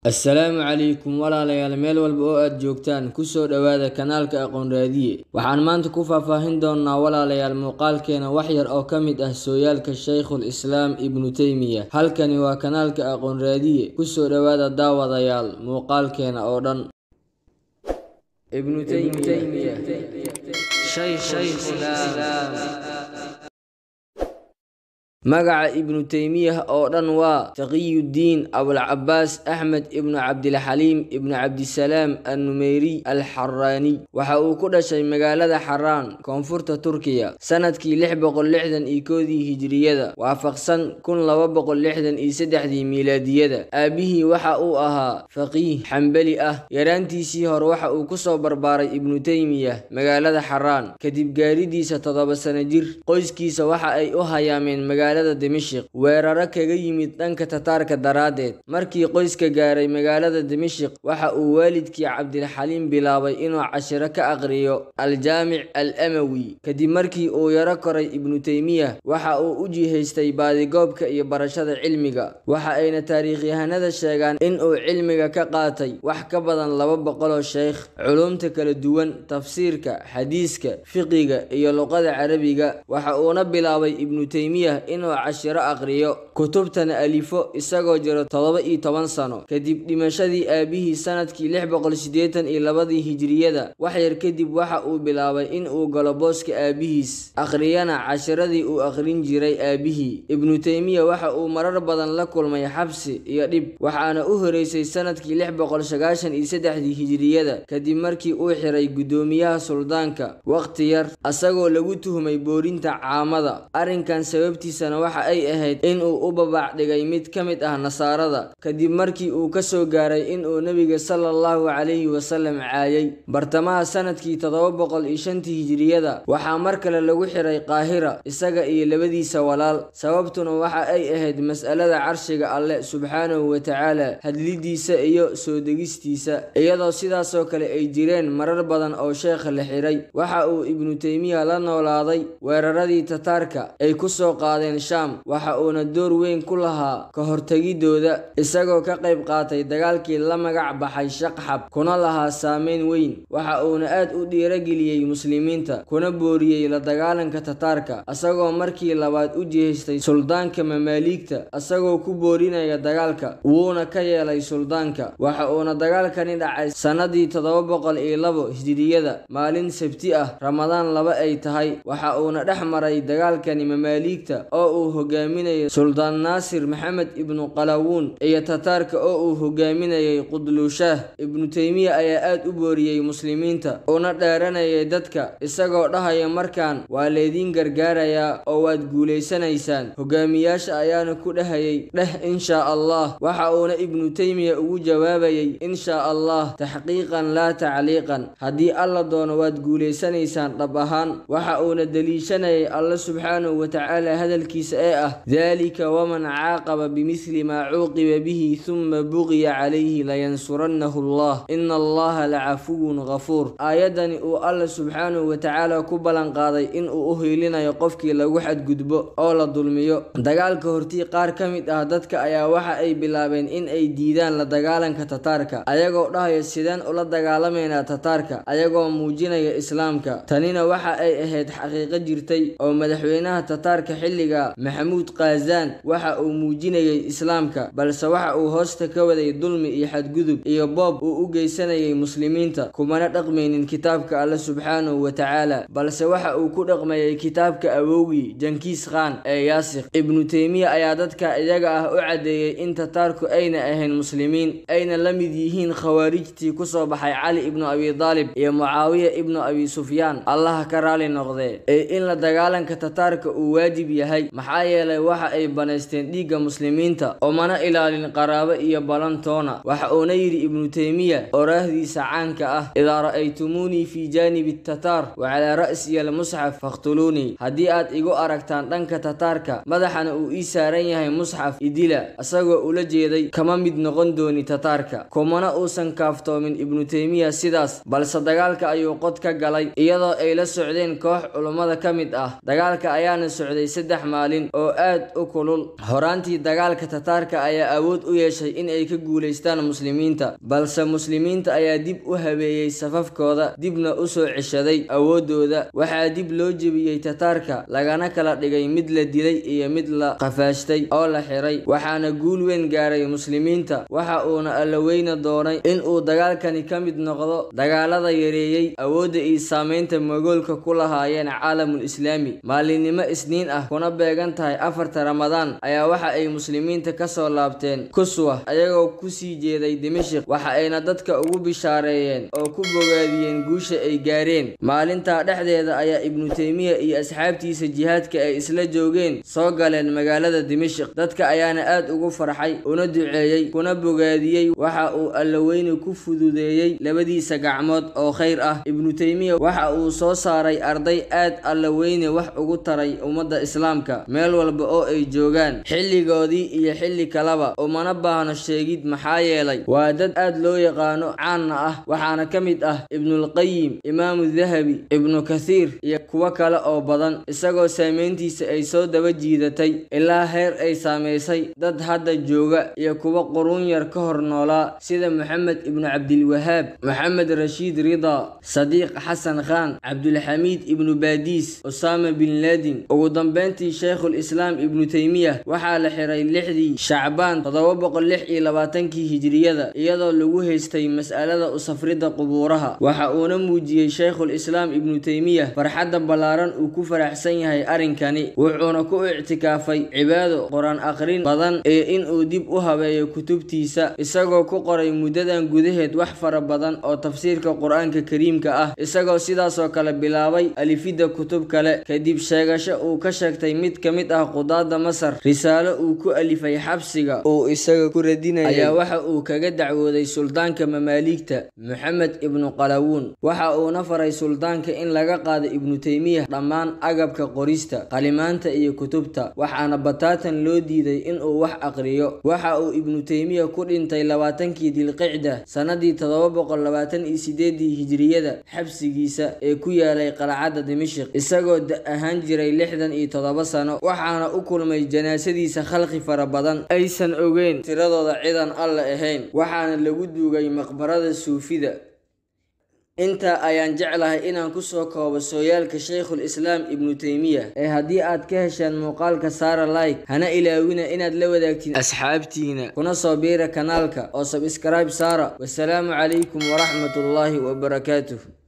assalaamu calaykum walaalayaal meel walba oo aad joogtaan kusoo dhowaada kanaalka aqoon raadiye waxaan maanta ku faahfaahin doonaa walaalayaal muuqaalkeena wax yar oo ka mid ah sooyaalka shaykhul islaam ibnu teymiya halkani waa kanaalka aqoon raadiye kusoo dhowaada daawadayaal muuqaalkeena oo dhan ibnu teymiya magaca ibnu teymiyah oo dhan waa taqiyuddiin abulcabaas axmed ibnu cabdilxaliim ibnu cabdisalaam annumeyriy alxaraaniy waxa uu ku dhashay magaalada xaraan koonfurta turkiya sanadkii lix boqol lixdan iyo koodii hijiriyada waafaqsan kun laba boqol lixdan iyo saddexdii miilaadiyada aabihii waxa uu ahaa faqiih xambeli ah yaraantiisii hore waxa uu kusoo barbaaray ibnu teymiyah magaalada xaraan kadib gaaridiisa toddoba sano jir qoyskiisa waxa ay u hayaameen magaalada dimashik weeraro kaga yimid dhanka tataarka daraaddeed markii qoyska gaaray magaalada dimashik waxa uu waalidkii cabdilxaliim bilaabay inuu cashiro ka aqriyo aljaamic al amawi kadib markii uu yaro koray ibnu teymiyah waxa uu u jihaystay baadigoobka iyo barashada cilmiga waxa ayna taariikhyahanada sheegaan in uu cilmiga ka qaatay wax ka badan laba boqoloo sheekh culumta kala duwan tafsiirka xadiiska fiqiga iyo luqada carabiga waxa uuna bilaabay ibnu teymiyah inuu cashiro aqriyo kutubtana alifo isagoo jiro toddoba iyo toban sano kadib dhimashadii aabihii sanadkii lix boqol siddeetan iyo labadii hijiriyada wax yar kadib waxa uu bilaabay in uu galo booska aabihiis akhriyana cashiradii uu akhrin jiray aabihii ibnu teymiya waxa uu marar badan la kulmay xabsi iyo dhib waxaana u horeysay sanadkii lix boqol sagaashan iyo saddexdii hijiriyada kadib markii uu xiray guddoomiyaha suldaanka waqti yar asagoo lagu tuhmay boorinta caamada arrinkan sababtiisa waxa ay ahayd in uu u babaac dhigay mid ka mid ah nasaarada kadib markii uu ka soo gaaray in uu nebiga sala allahu calayhi wasalam caayay bartamaha sanadkii toddoba boqol iyo shantii hijiriyada waxaa mar kale lagu xiray qaahira isaga iyo labadiisa walaal sababtuna waxa ay ahayd mas'alada carshiga alleh subxaanahu wa tacaala hadlidiisa iyo soo degistiisa iyadoo sidaasoo kale ay jireen marar badan oo sheekha la xiray waxa uu ibnu teymiya la noolaaday weeraradii tataarka ay kusoo qaadeen sham waxa uuna door weyn ku lahaa ka hortegidooda isagoo ka qayb qaatay dagaalkii la magac baxay shaqxab kuna lahaa saameyn weyn waxa uuna aad u dhiirageliyey muslimiinta kuna booriyey la dagaalanka tataarka isagoo markii labaad u jihaystay suldaanka mamaaliigta isagoo ku boorinaya dagaalka wuuna ka yeelay suldaanka waxa uuna dagaalkani dhacay sannadii toddoba boqol iyo labo hijiriyada maalin sabti ah ramadaan laba ay tahay waxa uuna dhex maray dagaalkani mamaaliigta oo uu hogaaminayay suldaan naasir maxamed ibnu qalawuun iyo tataarka oo uu hogaaminayay qudlushaah ibnu teymiya ayaa aad u booriyey muslimiinta una dheeranayay dadka isagoo dhahaya markaan waa laydiin gargaarayaa oo waad guulaysanaysaan hogaamiyaasha ayaana ku dhahayay dheh inshaa allah waxa uuna ibnu teymiya ugu jawaabayay inshaa allah taxqiiqan laa tacliiqan haddii alla doono waad guulaysanaysaan dhab ahaan waxa uuna deliishanayay alla subxaanahu watacaala hadalkiisa ee ah dalika waman caaqaba bimidli maa cuuqiba bihi huma buqiya calayhi layansurannahu allah ina allaha lacafuwun ghafuur aayaddani uu alla subxaanahu watacaala ku ballanqaaday in uu u hiilinayo qofkii lagu xadgudbo oo la dulmiyo dagaalka hortii qaar ka mid ah dadka ayaa waxa ay bilaabeen in ay diidaan la dagaalanka tataarka ayagoo dhahaya sideen ula dagaalamaynaa tataarka ayagoo muujinaya islaamka tanina waxa ay ahayd xaqiiqo jirtay oo madaxweynaha tataarka xilliga maxamuud kaazaan waxa uu muujinayay islaamka balse waxa uu hoosta ka waday dulmi iyo xadgudub iyo boob uu u geysanayay muslimiinta kumana dhaqmaynin kitaabka alle subxaanahu wa tacaala balse waxa uu ku dhaqmayay kitaabka awowgii jankiis khan ee yaasikh ibnu teymiya ayaa dadka iyaga ah u caddeeyey in tataarku ayna ahayn muslimiin ayna la mid yihiin khawaarijtii kusoo baxay cali ibnu abi daalib iyo mucaawiya ibnu abi sufyaan allaha ka raali noqdee ee in la dagaalanka tataarka uu waajib yahay maxaa yeelay waxa ay banaysteen dhiigga muslimiinta oo mana ilaalin qaraabo iyo balantoona waxa uuna yidhi ibnu teymiya oraahdiisa caanka ah idaa ra'aytumuunii fii jaanibi tataar wa calaa ra'siya almusxaf fakhtuluunii haddii aad igu aragtaan dhanka tataarka madaxana uu ii saaran yahay musxaf idila isagoo ula jeeday kama mid noqon dooni tataarka kumana uusan kaaftoomin ibnu teymiya sidaas balse dagaalka ayuu qod ka galay iyadoo ay la socdeen koox culummada ka mid ah dagaalka ayaana socday saddex maalin maalin oo aad u kulul horaantii dagaalka tataarka ayaa awood u yeeshay in ay ka guulaystaan muslimiinta balse muslimiinta ayaa dib u habeeyey safafkooda dibna u soo ceshaday awooddooda waxaa dib loo jebiyey tataarka lagana kala dhigay mid la dilay iyo mid la qafaashtay oo la xiray waxaana guul weyn gaaray muslimiinta waxa uuna allaweyna doonay in uu dagaalkani ka mid noqdo dagaalada yareeyey awoodda iyo saameynta mogoolka ku lahaayeen caalamul islaami maalinimo isniin ah kuna beegan tahay afarta ramadaan ayaa waxa ay muslimiinta kasoo laabteen kuswa ayagoo kusii jeeday dimashik waxa ayna dadka ugu bishaareeyeen oo ku bogaadiyeen guusha ay gaareen maalintaa dhexdeeda ayaa ibnu teymiya iyo asxaabtiisa jihaadka ay isla joogeen soo galeen magaalada dimashik dadka ayaana aad ugu farxay una duceeyey kuna bogaadiyey waxa uu allaweyne ku fududeeyey labadiisa gacmood oo khayr ah ibnu teymiya waxa uu soo saaray arday aad allaweyne wax ugu taray ummadda islaamka meel walba oo ay joogaan xilligoodii iyo xilli kaleba umana baahno sheegid maxaa yeelay waa dad aad loo yaqaano caanna ah waxaana ka mid ah ibnulqayim imaamu dahabi ibnu kathiir iyo kuwo kale oo badan isagoo saameyntiisa ay soo daba jiidatay ilaa heer ay saamaysay dad hadda jooga iyo kuwo quruun yar ka hor noolaa sida maxamed ibnu cabdilwahaab maxamed rashiid rida sadiiq xasan khan cabdulxamiid ibnu baadiis usaama bin laadin ugu dambeyntii sheikhul islaam ibnu teymiya waxaa la xiray lixdii shacbaan toddoba boqol lix iyo labaatankii hijiriyada iyadoo lagu haystay mas'alada usafridda qubuuraha waxa uuna muujiyey sheikhul islaam ibnu teymiya farxadda ballaaran uu ku faraxsan yahay arrinkani wuxuuna ku ictikaafay cibaado qur-aan akhrin badan ee inuu dib u habeeyo kutubtiisa isagoo ku qoray muddadan gudaheed wax fara badan oo tafsiirka qur-aanka kariimka ah isagoo sidaasoo kale bilaabay alifidda kutub kale kadib sheegasho uu ka sheegtay mid ka mid ah qudaadda masar risaalo uu ku alifay xabsiga uu isaga ku radinaya ayaa waxa uu kaga dacwooday suldaanka mamaaligta moxamed ibnu qalawuun waxa uuna faray suldaanka in laga qaado ibnu teymiya dhammaan agabka qorista qalimaanta iyo kutubta waxaana bataatan loo diiday inuu wax aqriyo waxa uu ibnu teymiya ku dhintay labaatankii dilqicda sannadii toddoba boqol labaatan iyo sideedii hijiriyada xabsigiisa ee ku yaalay qalcadda dimashik isagoo da ahaan jiray lixdan iyo toddoba sano waxaana u kulmay janaasadiisa khalqi fara badan aysan ogeyn tiradooda cidan alle ahayn waxaana lagu duugay maqbarada suufida intaa ayaan jeclahay inaan kusoo koobo sooyaalka sheikhul islaam ibnu teymiya ee haddii aad ka hesheen muuqaalka saara like hana ilaawina inaad la wadaagtiin asxaabtiina kuna soo biira kanaalka oo sabskraib saara wasalaamu calaykum waraxmatullaahi wabarakaatuh